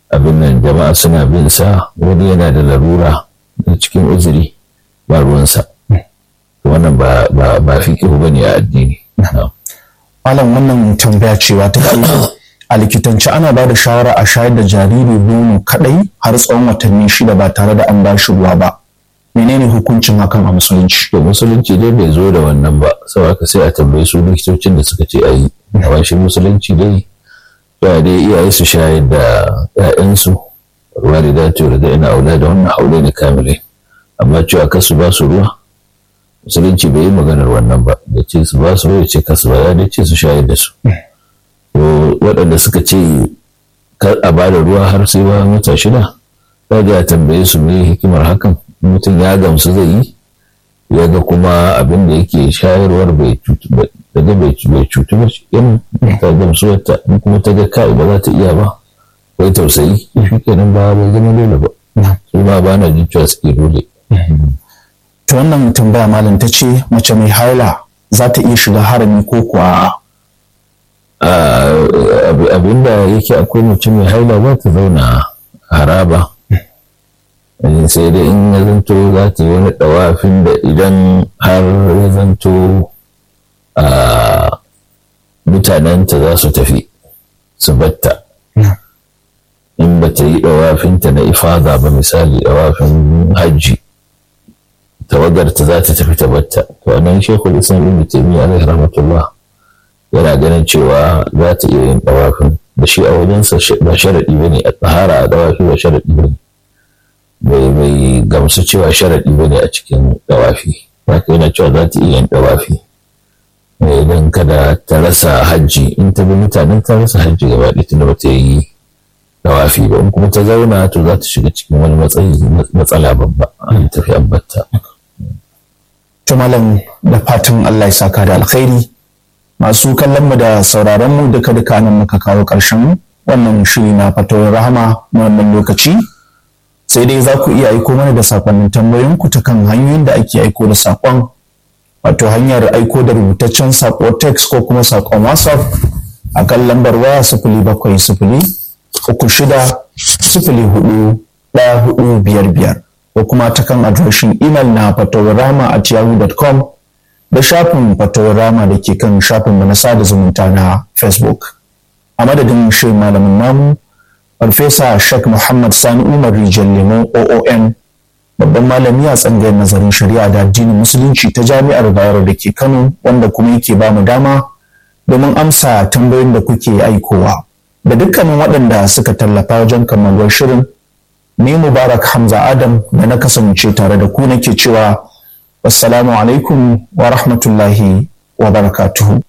abin nan jama'a suna bin sa wani yana da larura na cikin uzuri ba ruwansa wannan ba ba ba fikihu bane a addini malam wannan tambaya cewa ta kai a likitance ana ba da shawara a shayar da jariri nono kadai har tsawon watanni shida ba tare da an ba shi ruwa ba menene hukuncin hakan a musulunci to musulunci dai bai zo da wannan ba saboda sai a tambayi su likitocin da suka ce a yi a shi musulunci dai ya dai iyaye su shayar da ƴaƴansu walidatu da ina aula da wannan haule ne kamile amma cewa kasu ba su ruwa musulunci bai yi maganar wannan ba da ce su ba su ruwa ce kasu ba ya dai ce su shayar da su to waɗanda suka ce kar a ba da ruwa har sai ba wata shida za a tambaye su ne hikimar hakan mutum ya gamsu zai yi ya ga kuma abin da yake shayarwar bai cutu ba daga bai cutu ba yan ta gamsu wata in kuma ta ga kai ba za ta iya ba bai tausayi shi kenan ba bai zama dole ba su ma ba na jin cewa suke dole ta wannan tambaya malam ta ce mace mai haila za ta iya shiga harami ko kuwa abin da yake akwai mace mai haila za ta zauna haraba sai dai in ya zanto za ta yi wani ɗawafin da idan har ya zanto mutanenta za su tafi su batta in ba ta yi ɗawafinta na ifada ba misali ɗawafin hajji tawagarta za ta tafi ta batta to nan shekul islam ibn taymiyyah alaihi rahmatullah yana ganin cewa za ta iya yin ɗawafin da shi a wajensa ba sharaɗi ba ne a tsahara a ɗawafi ba sharaɗi ba ne bai bai gamsu cewa sharaɗi ba ne a cikin ɗawafi haka yana cewa za ta iya yin ɗawafi idan kada ta rasa hajji in ta bi mutanen ta rasa hajji gaba ɗaya tunda ba ta yi ɗawafi ba in kuma ta zauna to za ta shiga cikin wani matsayi matsala babba an tafi abbata. to malam da fatan Allah ya saka da alkhairi masu kallon mu da sauraron mu duka duka nan muka kawo ƙarshen wannan shiri na fatawar rahama na wannan lokaci sai dai za ku iya aiko mana da sakonnin tambayoyinku ta kan hanyoyin da ake aiko da sakon wato hanyar aiko da rubutaccen sako text ko kuma sakon whatsapp a kan lambar waya sifili bakwai sifili uku shida sifili hudu ɗaya hudu biyar biyar ko kuma ta kan adireshin imel na fatawarama at yahoo.com da shafin fatawarama da ke kan shafin na sada zumunta na facebook a madadin shi malamin namu farfesa shek muhammad sani umar rijal lemon oom babban malami a tsangayar nazarin shari'a da addinin musulunci ta jami'ar bayero da ke kano wanda kuma yake ba mu dama domin amsa tambayoyin da kuke aikowa da dukkanin waɗanda suka tallafa wajen kammaluwar shirin ni mubarak hamza adam da na kasance tare da ku nake cewa wassalamu alaikum wa rahmatullahi wa barakatuhu